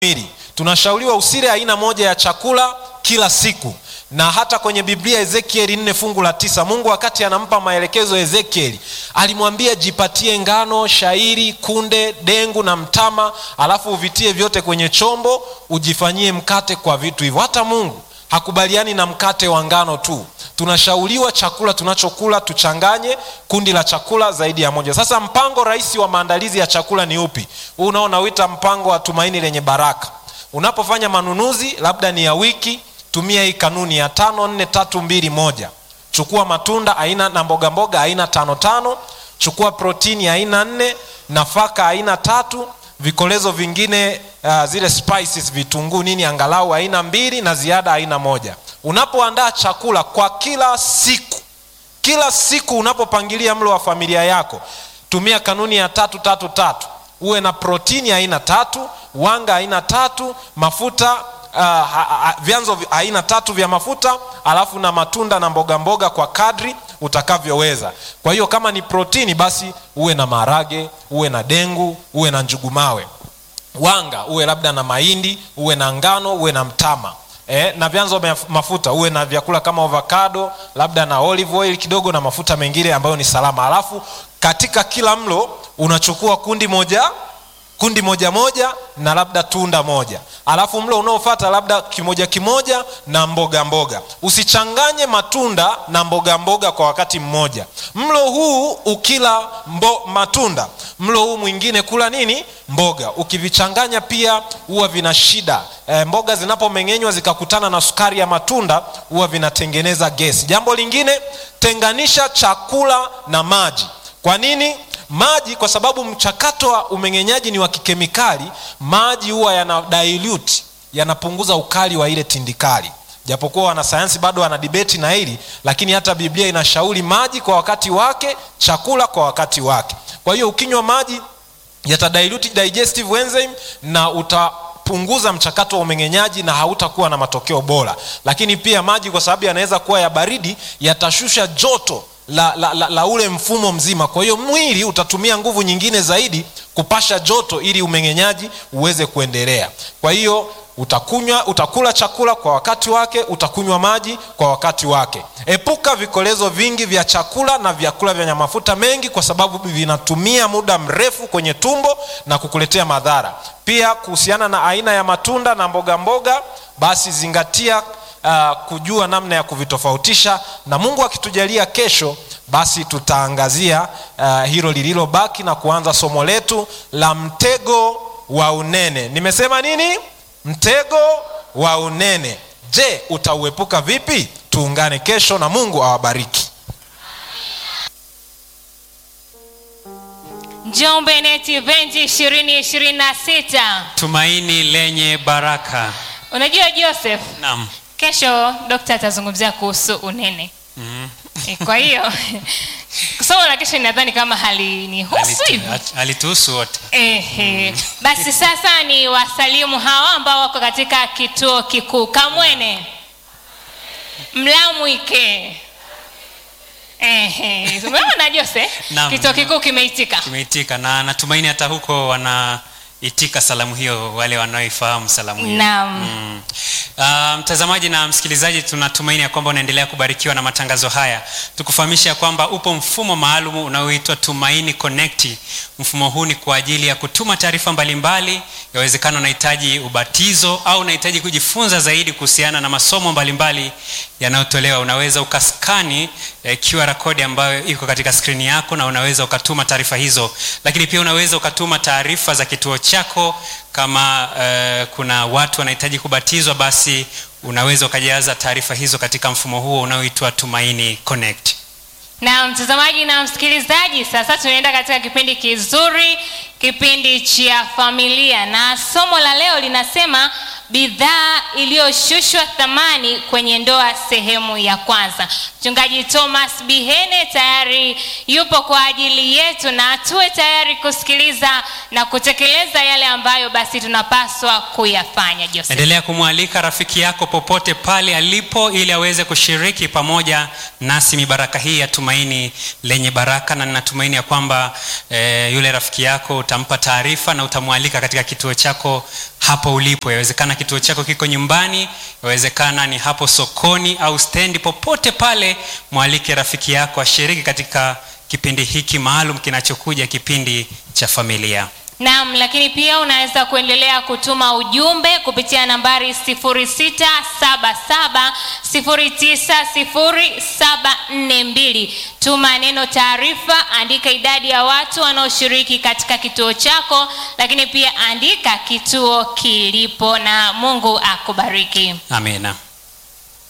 kamili tunashauriwa usile aina moja ya chakula kila siku na hata kwenye biblia ezekieli nne fungu la tisa mungu wakati anampa maelekezo ezekieli alimwambia jipatie ngano shairi kunde dengu na mtama alafu uvitie vyote kwenye chombo ujifanyie mkate kwa vitu hivyo hata mungu hakubaliani na mkate wa ngano tu tunashauriwa chakula tunachokula tuchanganye kundi la chakula zaidi ya moja sasa mpango rahisi wa maandalizi ya chakula ni upi huu unaonawita mpango wa tumaini lenye baraka unapofanya manunuzi labda ni ya wiki tumia hii kanuni ya tano nne tatu mbili moja chukua matunda aina na mboga mboga aina tano tano chukua protini aina nne nafaka aina tatu vikolezo vingine uh, zile spices vitunguu nini angalau aina mbili na ziada aina moja unapoandaa chakula kwa kila siku kila siku unapopangilia mlo wa familia yako tumia kanuni ya tatu tatu tatu uwe na protini aina tatu wanga aina tatu mafuta uh, ha, ha, vyanzo aina tatu vya mafuta alafu na matunda na mboga mboga kwa kadri utakavyoweza kwa hiyo kama ni protini basi uwe na maharage uwe na dengu uwe na njugumawe wanga uwe labda na mahindi uwe na ngano uwe na mtama eh, na vyanzo vya mafuta uwe na vyakula kama avocado labda na olive oil kidogo na mafuta mengine ambayo ni salama alafu katika kila mlo unachukua kundi moja kundi moja moja na labda tunda moja alafu mlo unaofata labda kimoja kimoja na mboga mboga usichanganye matunda na mboga mboga kwa wakati mmoja mlo huu ukila mbo, matunda mlo huu mwingine kula nini mboga ukivichanganya pia huwa vina shida e, mboga zinapomeng'enywa zikakutana na sukari ya matunda huwa vinatengeneza gesi jambo lingine tenganisha chakula na maji kwa nini maji kwa sababu mchakato wa umeng'enyaji ni wa kikemikali maji huwa yana dilute yanapunguza ukali wa ile tindikali japokuwa wanasayansi bado wana dibeti na hili lakini hata biblia inashauri maji kwa wakati wake chakula kwa wakati wake kwa hiyo ukinywa maji yatadilute digestive enzyme na uta punguza mchakato wa umeng'enyaji na hautakuwa na matokeo bora lakini pia maji kwa sababu yanaweza kuwa ya baridi yatashusha joto la, la, la, la ule mfumo mzima kwa hiyo mwili utatumia nguvu nyingine zaidi kupasha joto ili umeng'enyaji uweze kuendelea kwa hiyo utakunywa utakula chakula kwa wakati wake utakunywa maji kwa wakati wake epuka vikolezo vingi vya chakula na vyakula vyenye mafuta mengi kwa sababu vinatumia muda mrefu kwenye tumbo na kukuletea madhara pia kuhusiana na aina ya matunda na mboga mboga basi zingatia uh, kujua namna ya kuvitofautisha na mungu akitujalia kesho basi tutaangazia uh, hilo lililobaki na kuanza somo letu la mtego wa unene nimesema nini mtego wa unene je utauepuka vipi tuungane kesho na mungu awabariki njombe net event ishirini ishirini na sita tumaini lenye baraka unajua joseph naam kesho dokta atazungumzia kuhusu unene mm. Eh, kwa hiyo somo la kesho nadhani kama halinihusu Alitu- hivi at- alituhusu wote Ehe. basi sasa ni wasalimu hawa ambao wako katika kituo kikuu kamwene mlamwike Ehe. umeona jose Naam. kituo kikuu kimeitika kimeitika na natumaini hata huko wanaitika salamu hiyo wale wanaoifahamu salamu hiyo Naam. mm. uh, mtazamaji na msikilizaji tunatumaini ya kwamba unaendelea kubarikiwa na matangazo haya tukufahamisha ya kwamba upo mfumo maalum unaoitwa tumaini connect mfumo huu ni kwa ajili ya kutuma taarifa mbalimbali yawezekana unahitaji ubatizo au unahitaji kujifunza zaidi kuhusiana na masomo mbalimbali yanayotolewa unaweza ukaskani eh, qr code ambayo iko katika skrini yako na unaweza ukatuma taarifa hizo lakini pia unaweza ukatuma taarifa za kituo chako kama eh, kuna watu wanahitaji kubatizwa basi unaweza ukajaza taarifa hizo katika mfumo huo unaoitwa tumaini connect na mtazamaji na msikilizaji sasa tunaenda katika kipindi kizuri kipindi cha familia na somo la leo linasema bidhaa iliyoshushwa thamani kwenye ndoa sehemu ya kwanza mchungaji thomas bihene tayari yupo kwa ajili yetu na tuwe tayari kusikiliza na kutekeleza yale ambayo basi tunapaswa kuyafanya joseph endelea kumwalika rafiki yako popote pale alipo ili aweze kushiriki pamoja nasi mibaraka hii ya tumaini lenye baraka na ninatumaini ya kwamba e, yule rafiki yako utampa taarifa na utamwalika katika kituo chako hapo ulipo yawezekana kituo chako kiko nyumbani yawezekana ni hapo sokoni au stendi popote pale mwalike rafiki yako ashiriki katika kipindi hiki maalum kinachokuja kipindi cha familia Naam, lakini pia unaweza kuendelea kutuma ujumbe kupitia nambari 0677090742. Tuma neno taarifa, andika idadi ya watu wanaoshiriki katika kituo chako, lakini pia andika kituo kilipo, na Mungu akubariki. amina